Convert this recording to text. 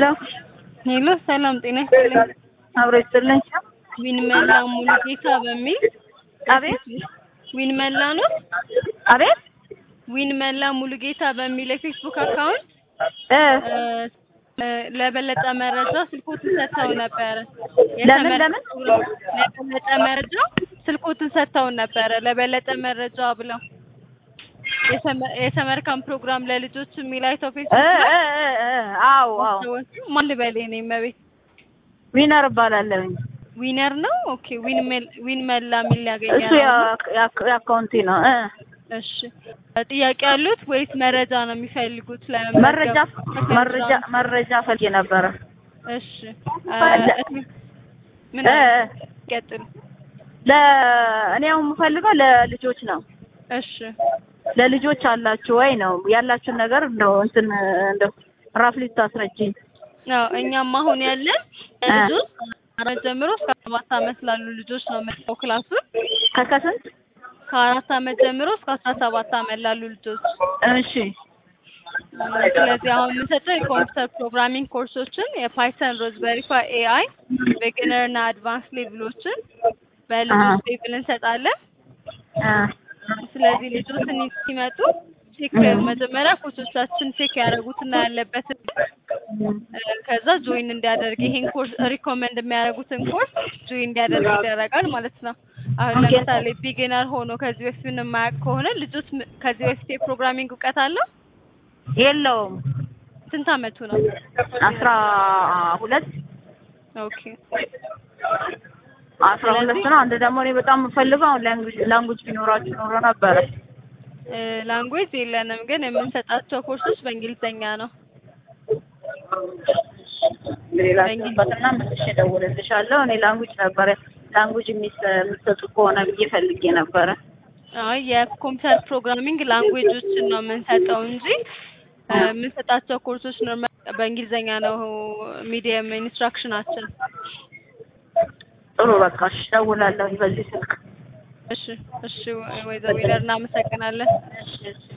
ሄሎ ሄሎ ሰላም ጤና ይስጥልኝ። አብሮ ይስጥልኝ። ዊንመላ ሙሉጌታ በሚል አቤት ዊንመላ ነው። አቤት ዊንመላ ሙሉጌታ በሚል የፌስቡክ አካውንት እ እ ለበለጠ መረጃ ስልኮትን ሰጥተው ነበረ። ለምን የተመ- ለምን ለበለጠ መረጃ ስልኮትን ሰጥተው ነበረ። ለበለጠ መረጃ ብለው የሰመ- የሰመርካም ፕሮግራም ለልጆች የሚል አይተው እ ፌስቡክ እ ላይ እ እ አዎ አዎ ሰዎች ማን ልበል የኔ መቤት ዊነር እባላለሁ። ዊነር ነው። ኦኬ ዊን ሜል ዊን መላ የሚል እሱ ያገኛል። ያ- ያ- የአካውንቲ ነው። እ እሺ ጥያቄ ያሉት ወይስ መረጃ ነው የሚፈልጉት? መረጃ ለመመዝገብ? መረጃ መረጃ ፈልጌ ነበረ። እሺ አ፣ ፈለ- ምን እ አለ? እ ቀጥሉ። ለ እኔ አሁን የምፈልገው ለልጆች ነው። እሺ ለልጆች አላችሁ ወይ ነው ያላችሁን ነገር እንደው እንትን እንደው ራፍሊ ታስረጅኝ። አዎ እኛም አሁን ያለን እ ልጆች አራት ጀምሮ እስከ ሰባት ዓመት ላሉ ልጆች ነው የምንሰጠው ክላሱን። ከከስንት ከአራት ዓመት ጀምሮ እስከ አስራ ሰባት ዓመት ላሉ ልጆች እሺ ስለዚህ አሁን የምንሰጠው የኮምፒውተር ፕሮግራሚንግ ኮርሶችን የፓይተን፣ ሮዝበሪ ፓይ፣ ኤአይ፣ ቢግነር እና አድቫንስ ሌቭሎችን በልጆች ሌቭል እንሰጣለን። እ ስለዚህ ልጆች እኒ ሲመጡ ቼክ መጀመሪያ ኮቾቻችን ቼክ ያደረጉትና ያለበትን እ፣ ከዛ ጆይን እንዲያደርግ ይሄን ኮርስ ሪኮመንድ የሚያደርጉትን ኮርስ ጆይን እንዲያደርግ ይደረጋል ማለት ነው። አሁን ኦኬ። ለምሳሌ ቢጊነር ሆኖ ከዚህ በፊት ምንም የማያውቅ ከሆነ ልጆች ም- ከዚህ በፊት የፕሮግራሚንግ እውቀት አለው? የለውም ስንት አመቱ ነው? አስራ ሁለት ኦኬ አስራ ሁለት ነው። አንድ ደግሞ እኔ በጣም የምፈልገው አሁን ላንጉጅ ላንጉጅ ቢኖራችሁ ኖሮ ነበረ። ላንጉዌጅ የለንም፣ ግን የምንሰጣቸው ኮርሶች በእንግሊዝኛ ነው። ሌላ ስበትና መልሼ እደውልልሻለሁ። እኔ ላንጉጅ ነበረ ላንጉጅ የሚስ- የምትሰጡ ከሆነ ብዬ ፈልጌ ነበረ። አይ የኮምፒውተር ፕሮግራሚንግ ላንጉዌጆችን ነው የምንሰጠው እንጂ እ፣ የምንሰጣቸው ኮርሶች ኖርማል በእንግሊዝኛ ነው ሚዲየም ኢንስትራክሽናችን። ጥሩ በቃ እሺ፣ እደውላለሁ በዚህ ስልክ። እሺ እሺ፣ ወይዘሮ ዊለር እናመሰግናለን። እሺ እሺ